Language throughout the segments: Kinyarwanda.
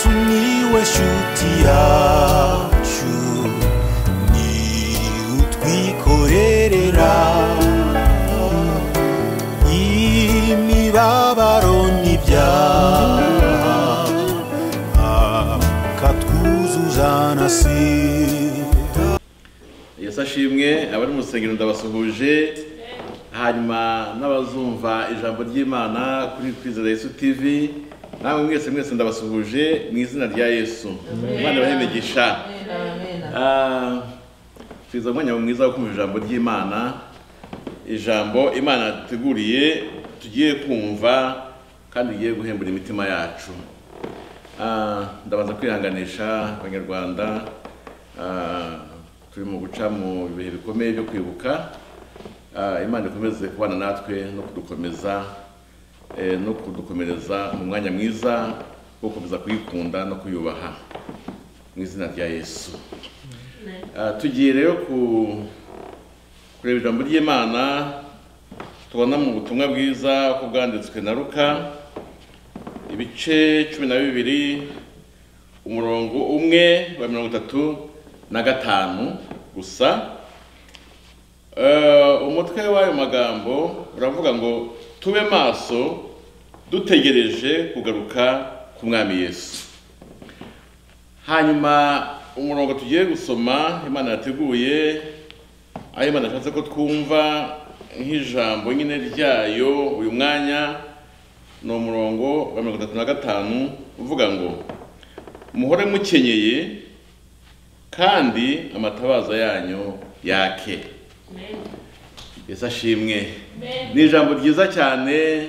Miłeś utiaciu Ni utwikorerera Imibabaro n'ibyaha Akatwuzuzanasira yesu ashimwe abari mu rusengero ndabasuhuje hanyuma n'abazumva ijambo ry'imana kuri twizera yesu tv namwe mwese mwese ndabasuhuje mu izina rya yesu imana ibahemegisha Ah, twiza umwanya mwiza wo kumva ijambo ry'imana ijambo imana yateguriye tugiye kumva kandi rigiye guhembura imitima yacu Ah, ndabaza kwihanganisha abanyarwanda Ah, turi mu guca mu bihe bikomeye byo kwibuka Ah, imana ikomeze kubana natwe no kudukomeza eh, no kudukomereza mu mwanya mwiza wo gukomeza kuyikunda no kuyubaha mu izina rya yesu Ah, tugiye rero ku- kureba ijambo ry'imana tubona mu butumwa bwiza uko bwanditswe na luka ibice cumi na bibiri umurongo umwe wa mirongo itatu na gatanu gusa Eh, umutwe w'ayo magambo uravuga ngo tube maso dutegereje kugaruka ku mwami yesu hanyuma umurongo tugiye gusoma imana yateguye aho imana yashatse ko twumva nk'ijambo nyine ryayo uyu mwanya ni umurongo wa mirongo itatu na gatanu uvuga ngo muhore mukenyeye kandi amatabaza yanyu yake yesu ashimwe ni ijambo ryiza cyane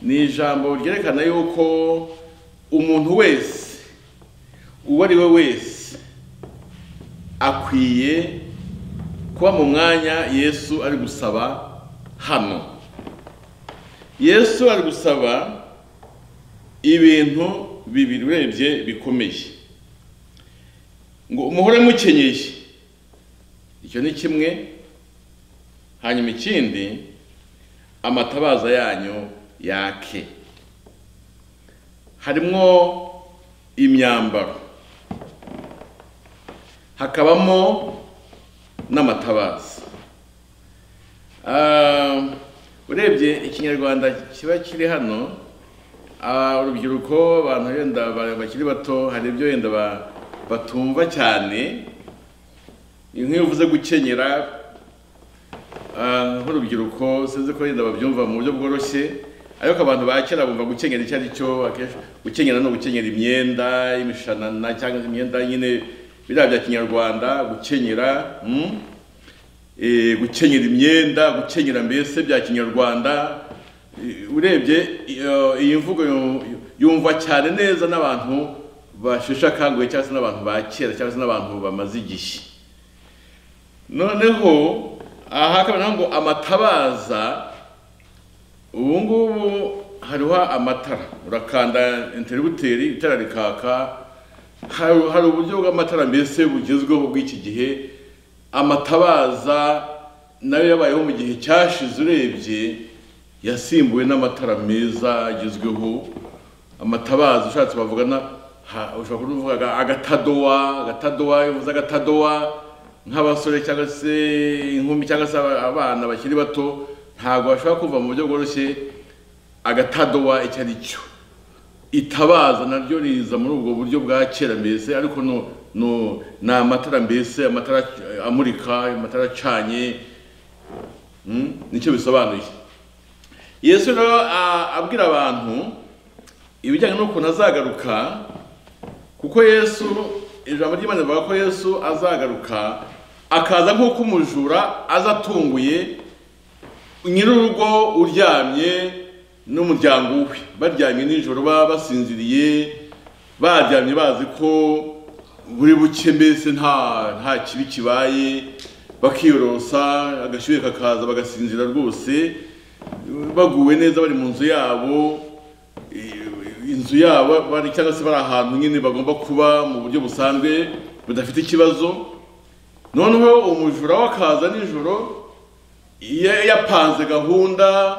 ni ijambo ryerekana yuko umuntu wese uwo ari we wese akwiye kuba mu mwanya yesu ari gusaba hano yesu ari gusaba ibintu bibiri urebye bikomeye ngo umuhore mukenyeye icyo ni kimwe hanyuma ikindi amatabaza yanyu yake harimo imyambaro hakabamo n'amatabaza Ah, urebye ikinyarwanda kiba kiri hano ah, urubyiruko abantu wenda ba- bakiri bato hari ibyo wenda ba- batumva cyane nk'iyo uvuze gukenyera ah, nk'urubyiruko sinzi ko wenda babyumva mu buryo bworoshye ariko abantu ba kera bumva gukenyera icyo ari cyo akenshi gukenyera no gukenyera imyenda imishanana cyangwa imyenda nyine biriya bya kinyarwanda gukenyera mm? eh, gukenyera imyenda gukenyera mbese bya kinyarwanda Eh, urebye iyo- iyi mvugo yu- yumva cyane neza n'abantu basheshe akanguhe cyangwa se n'abantu ba kera cyangwa se n'abantu bamaze igihe noneho aha hakaba naho ngo amatabaza ubu ngubu hariho amatara urakanda inteributeri itara rikaka hari hari uburyo bw'amatara mbese bugezweho bw'iki gihe amatabaza nayo yabayeho mu gihe cyashize urebye yasimbuwe n'amatara meza agezweho amatabaza ushatse bavugana ushobora kuvuga agatadowa agatadowa iyo uvuze agatadowa nk'abasore cyangwa se inkumi cyangwa se aba- abana bakiri bato ntabwo bashobora kumva mu buryo bworoshye agatadowa icyo ari cyo itabaza naryo riza muri ubwo buryo bwa kera mbese ariko no no ni amatara mbese amatara ac- amurika amatara acanye mm, nicyo bisobanuye yesu rero a- abwira abantu ibijyanye n'ukuntu azagaruka kuko yesu ijambo ry'imana rivuga ko yesu azagaruka akaza nk'uko umujura aza atunguye nyir'urugo uryamye n'umuryango we baryamye nijoro baba basinziriye baryamye bazi ko buri buke mbese nta nta kibi kibaye bakiyorosa agashyuhe kakaza bagasinzira rwose baguwe neza bari mu nzu yabo eh, inzu yabo bari cyangwa se bari ahantu nyine bagomba kuba mu buryo busanzwe budafite ikibazo noneho umujura wakaza nijoro ya- yapanze gahunda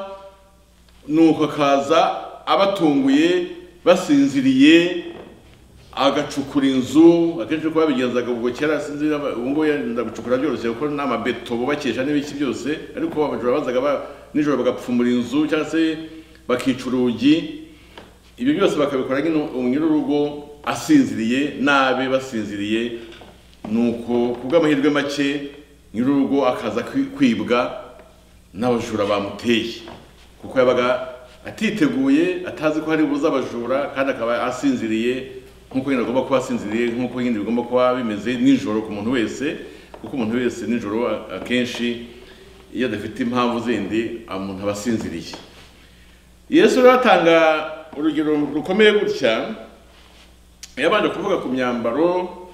nuko akaza abatunguye basinziriye agacukura inzu akenshi uko babigenzaga ubwo kera sinzi niba- ubu ngubu yenda gucukura byoroshye kuko ni amabeto bubakisha n'ibiki byose ariko abajura bazaga ba- nijoro bagapfumura inzu cyangwa se bakica urugi ibyo byose bakabikora nyine umunyururugo asinziriye nabi basinziriye nuko ku bw'amahirwe make nyir'urugo akaza kwi- kwibwa n'abajura bamuteye kuko yabaga atiteguye atazi ko hari buze abajura kandi akaba asinziriye nk'uko nyine agomba kuba asinziriye nk'uko nyine bigomba kuba bimeze nijoro ku muntu wese kuko umuntu wese nijoro a- akenshi iyo adafite impamvu zindi umuntu aba asinziriye yesu rero atanga urugero rukomeye gutya yabanje kuvuga ku myambaro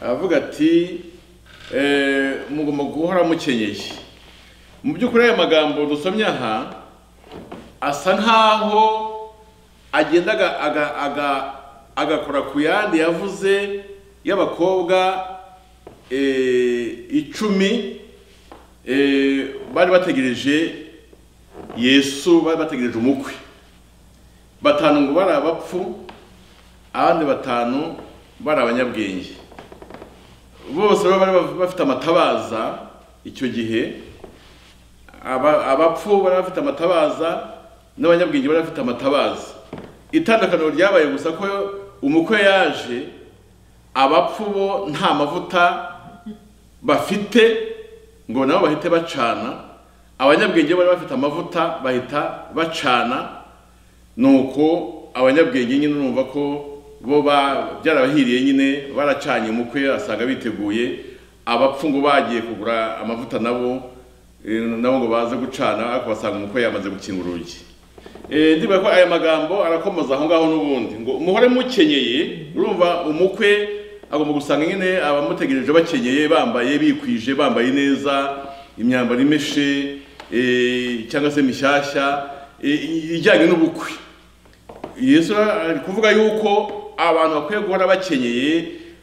aravuga ati eh, mugomba guhora mukenyeye mu by'ukuri aya magambo dusomye aha asa nkaho agenda aga- aga- aga- agakora ku yandi yavuze y'abakobwa eh, icumi eh, bari bategereje yesu bari bategereje umukwe batanu ngo bari abapfu abandi batanu bari abanyabwenge bose bari bafite amatabaza icyo gihe aba- abapfu bari bafite amatabaza n'abanyabwenge bari bafite amatabaza itandukaniro ryabaye gusa ko umukwe yaje abapfu bo nta mavuta bafite ngo nabo bahite bacana abanyabwenge bari bafite amavuta bahita bacana nuko abanyabwenge nyine urumva ko bo ba- byarabahiriye nyine baracanye umukwe asanga biteguye abapfu ngo bagiye kugura amavuta nabo eh, nabo ngo baze gucana ariko basanga umukwe yamaze gukinga urugi Eh, ndibuka ko aya magambo arakomoza aho ngaho n'ubundi ngo umuhore mukenyeye urumva umukwe agomba gusanga nyine abamutegereje bakenyeye bambaye bikwije bambaye neza imyambaro imeshe eh, cyangwa se mishyashya eh, ijyanye n'ubukwe yesu ari kuvuga yuko abantu bakwiye guhora bakenyeye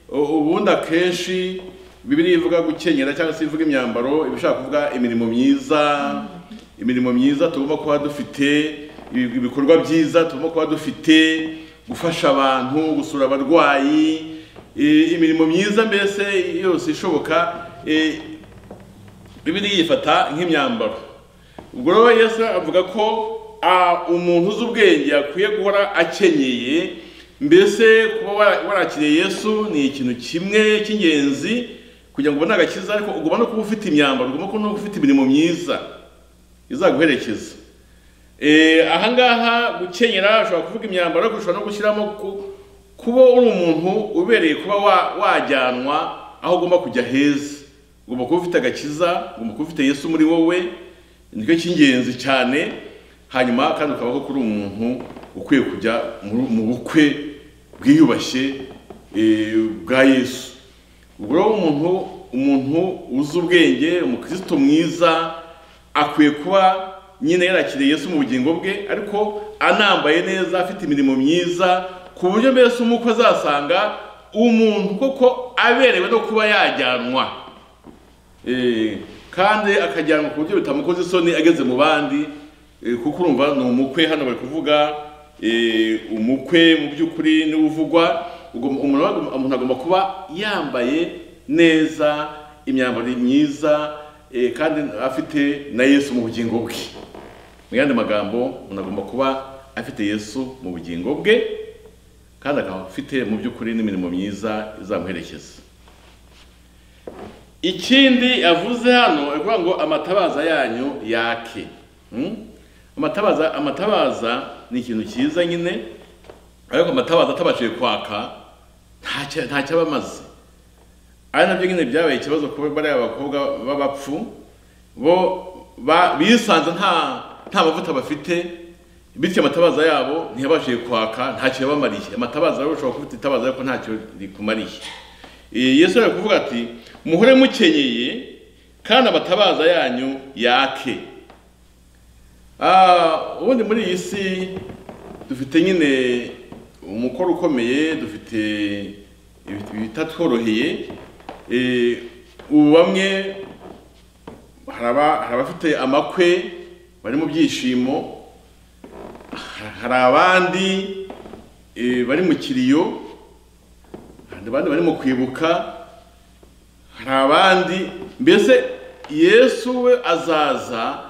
u- ubundi akenshi bibiriya ivuga gukenyera cyangwa se ivuga imyambaro iba ishaka kuvuga imirimo myiza imirimo myiza tugomba kuba dufite ibi- ibikorwa byiza tugomba kuba dufite gufasha abantu gusura abarwayi i- imirimo myiza mbese yose ishoboka eh, bibiriya yifata nk'imyambaro ubwo rero yesu avuga ko ah, umuntu uzi ubwenge akwiye guhora akenyeye mbese kuba wara- warakiriye yesu ni ikintu kimwe cy'ingenzi kugira ngo ubone agakiza ariko ugomba no kuba ufite imyambaro ugomba kuba no kuba ufite imirimo myiza izaguherekeza Eh, ahangaha gukenyera ushobora kuvuga imyambaro ariko ushobora no gushyiramo ku- kuba uri umuntu ubereye kuba wa- wajyanwa aho ugomba kujya heza ugomba kuba ufite agakiza ugomba kuba ufite yesu muri wowe nicyo cy'ingenzi cyane hanyuma kandi ukabaho kuri umuntu ukwiye kujya mu- mu bukwe bwiyubashye eh, bwa yesu ubwo rero umuntu umuntu uzi ubwenge umukristo mwiza akwiye kuba nyine yarakiriye Yesu mu bugingo bwe ariko anambaye neza afite imirimo myiza ku buryo mbese umukwe azasanga umuntu koko aberewe no kuba yajyanwa Eh, kandi akajyanwa ku buryo bitamukoze isoni ageze mu bandi eh, kuko urumva ni umukwe hano bari kuvuga eh, umukwe mu by'ukuri niwe uvugwa Ugom- umuntu agomba- umuntu agomba kuba yambaye neza imyambaro myiza eh, kandi afite na yesu mu bugingo bwe mu yandi magambo umuntu agomba kuba afite yesu mu bugingo bwe kandi akaba afite mu by'ukuri n'imirimo myiza izamuherekeza ikindi yavuze hano avuga ngo amatabaza yanyu yake Hmm? amatabaza amatabaza ni ikintu cyiza nyine ariko amatabaza atabashije kwaka ntacyo ntacyo aba amaze ari nabyo nyine byabaye ikibazo kuba bariya bakobwa b'abapfu bo ba- bisanze nta nta mavuta bafite bityo amatabaza yabo ntiyabashije kwaka ntacyo yabamariye amatabaza rero ushobora kuba ufite itabaza ariko ntacyo rikumariye Eh, yesu ari kuvuga ati muhore mukenyeye kandi amatabaza yanyu yake Ah, ubundi muri iyi si dufite nyine umukoro ukomeye dufite ibit- ibitatworoheye Eh, ubu bamwe hari aba- hari abafite amakwe bari mu byishimo hari abandi eh, bari mu kiriyo hari abandi barimo kwibuka hari abandi mbese yesu we azaza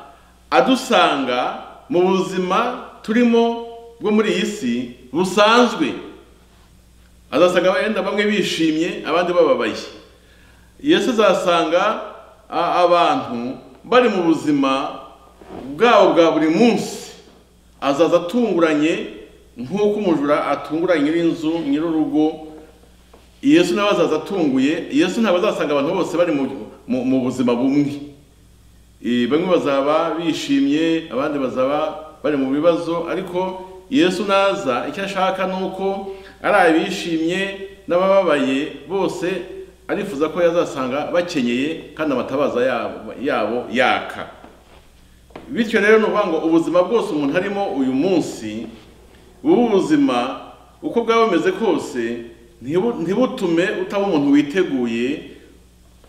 adusanga mu buzima turimo bwo muri iyi si busanzwe azasanga wenda bamwe bishimye abandi bababaye yesu azasanga a- abantu bari mu buzima bwabo bwa buri munsi azaza atunguranye nk'uko umujura atungura nyir'inzu nyir'urugo yesu nawe azaza atunguye yesu ntabwo azasanga abantu bose bari mu- mu mu buzima bumwe Eh, bamwe bazaba bishimye abandi bazaba bari mu bibazo ariko yesu naza icyo ashaka ni uko ari abishimye n'abababaye bose arifuza ko yazasanga bakenyeye kandi amatabaza yabo yabo yaka bityo rero ni ukuvuga ngo ubuzima bwose umuntu arimo uyu munsi ubu ubuzima uko bwaba bumeze kose ntibu- ntibutume utaba umuntu witeguye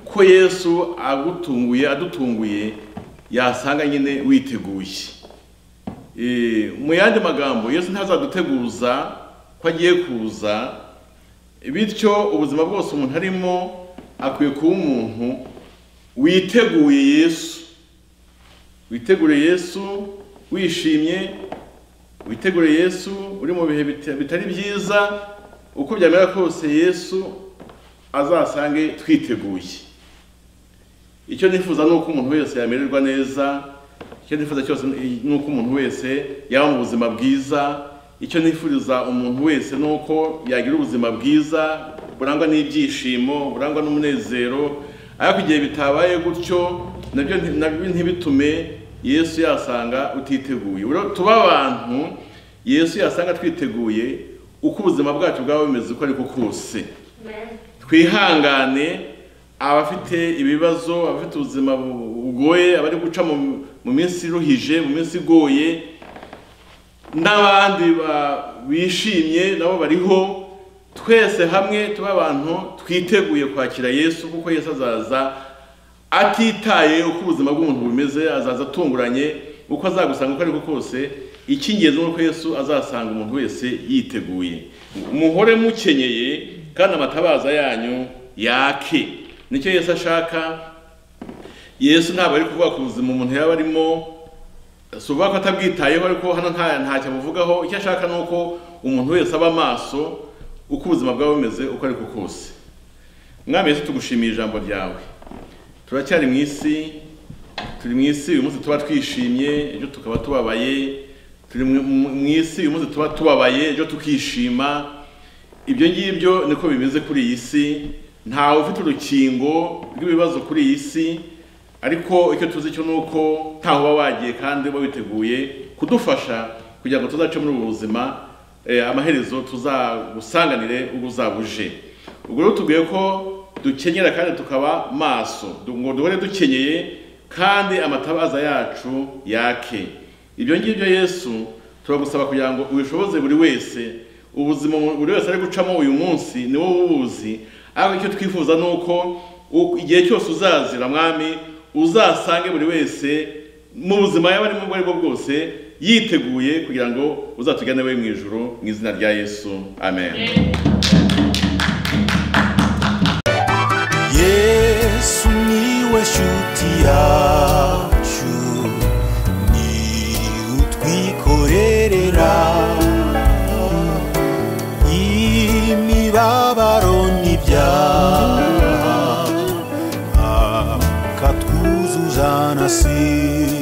ko yesu agutunguye adutunguye yasanga nyine witeguye Eh, mu yandi magambo yesu ntazaduteguza ko agiye kuza bityo ubuzima bwose umuntu arimo akwiye kuba umuntu witeguye yesu witegure yesu wishimye witegure yesu uri mu bihe bita- bitari byiza uko byamera kose yesu azasange twiteguye icyo nifuza ni uko umuntu wese yamererwa neza icyo nifuza cyose ni uko umuntu wese yaba mu buzima bwiza icyo nifuriza umuntu wese ni uko yagira ubuzima bwiza burangwa n'ibyishimo burangwa n'umunezero ariko igihe bitabaye gutyo nabyo nti- nabyo ntibitume yesu yasanga utiteguye Rero tuba abantu yesu yasanga twiteguye uko ubuzima bwacu bwaba bumeze uko ariko kose twihangane abafite ibibazo abafite ubuzima bu- bugoye abari guca mu mu minsi iruhije mu minsi igoye n'abandi ba- bishimye nabo bariho twese hamwe tube abantu twiteguye kwakira yesu kuko yesu azaza atitaye uko ubuzima bw'umuntu bumeze azaza atunguranye uko azagusanga uko ariko kose icy'ingenzi ni uko yesu azasanga umuntu wese yiteguye muhore mukenyeye kandi amatabaza yanyu yake nicyo yesu ashaka yesu ntabwo ari kuvuga ku buzima umuntu yaba arimo si ukuvuga ko atabwitayeho ariko hano nta ntacyo abuvugaho icyo ashaka ni uko umuntu wese aba amaso uko ubuzima bwaba bumeze uko ariko kose mwami yesu tugushimiye ijambo ryawe turacyari mu isi turi mu isi uyu munsi tuba twishimye ejo tukaba tubabaye turi mu- mu mu isi uyu munsi tuba tubabaye ejo tukishima ibyo ngibyo niko bimeze kuri iyi si ntawe ufite urukingo rw'ibibazo kuri iyi si ariko icyo tuzi cyo ni uko ntaho uba wagiye kandi uba witeguye kudufasha kugira ngo tuzace muri ubu buzima eh, amaherezo tuzagusanganire ubwo uzaba uje ubwo rero tubwiye ko dukenyera kandi tukaba maso du- ngo duhore dukenyeye kandi amatabaza yacu yake ibyo ngibyo yesu turagusaba kugira ngo ubishoboze buri wese ubuzima buri wese ari gucamo uyu munsi ni wowe ubuzi ariko icyo twifuza ni uko u- igihe cyose uzazira mwami uzasange buri wese mu buzima yaba arimo ubwo ari bwo bwose yiteguye kugira ngo uzatugane we mu ijoro mu izina rya yesu amen yesu niwe shuti yacu ni utwikorerera imibabaro n'ibyaha akatwuzuzana si